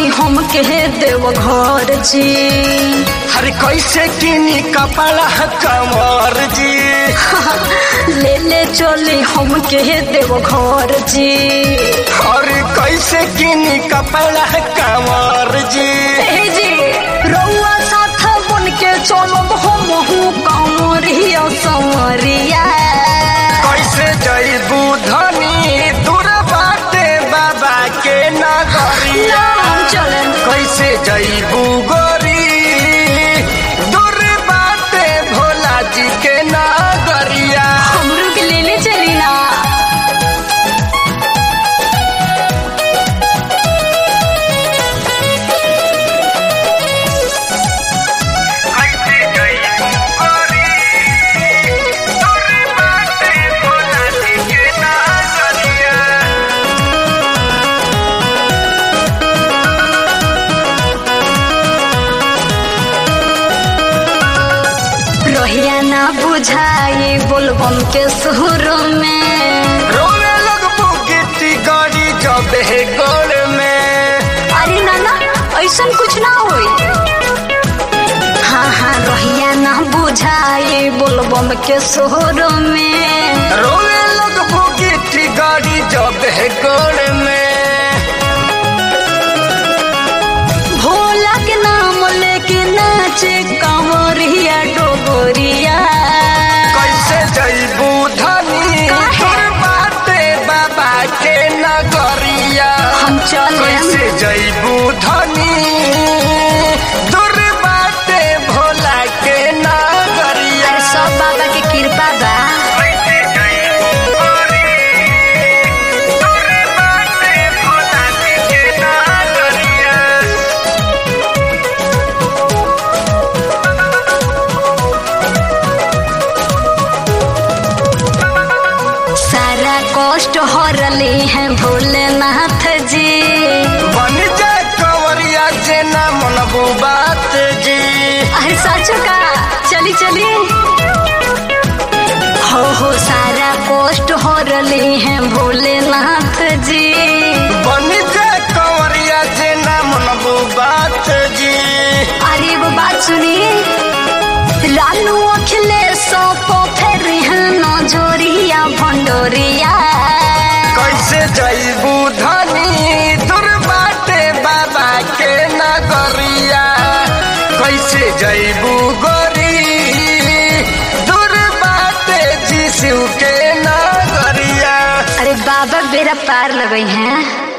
हम के देव घर जी हर कैसे किनी कपड़ा कमर जी ले ले चली हम के देव घर जी और कैसे किनी कपड़ा कमर जी ए जी रउआ साथ बन के चलब हम हूँ कमरिया समरिया कैसे जईबू धनी दूर बाटे बाबा के नगरिया नाम चलन कैसे जईबू गोरी दूर बाटे भोला जी के नगरिया हमरू के ले ले चली ना कैसे जईबू गोरी दूर बाटे भोला जी के नगरिया रोहिया ना बुझाई बोलबम के सुर में रोने लगबू गिट्टी गाड़ी जब है गोड़ में अरे नाना ऐसा कुछ ना होई हाँ हाँ रोहिया ना बुझाई बोलबम के सुर में रोने लगबू गिट्टी गाड़ी जब है गोड़ में भोला के नाम लेके नाचे कमरिया डोगरिया कैसे जईबू धनी काहे? दूर बाटे बाबा के नगरिया हम चले कैसे जईबू धनी दूर बाटे भोला के नगरिया अरे सब बाबा के कृपा बा कैसे जईबू गोरी दूर बाटे भोला जी के नगरिया सारा कष्ट हरली है भोलेनाथ जी बन जाए कंवरिया जे ना मनबू बात जी अरे साचो का चली चली हो हो सारा कष्ट हरली है भोलेनाथ जी बन जाए कंवरिया जे ना मनबू बात जी अरे वो बात सुनिए लालू अखिलेश को फिर है नजोरिया भंडोरिया कैसे जईबू धनी दूर बाटे बाबा के नगरिया कैसे जईबू गोरी दूर बाटे जीसू के नगरिया अरे बाबा बेरा पार लगे हैं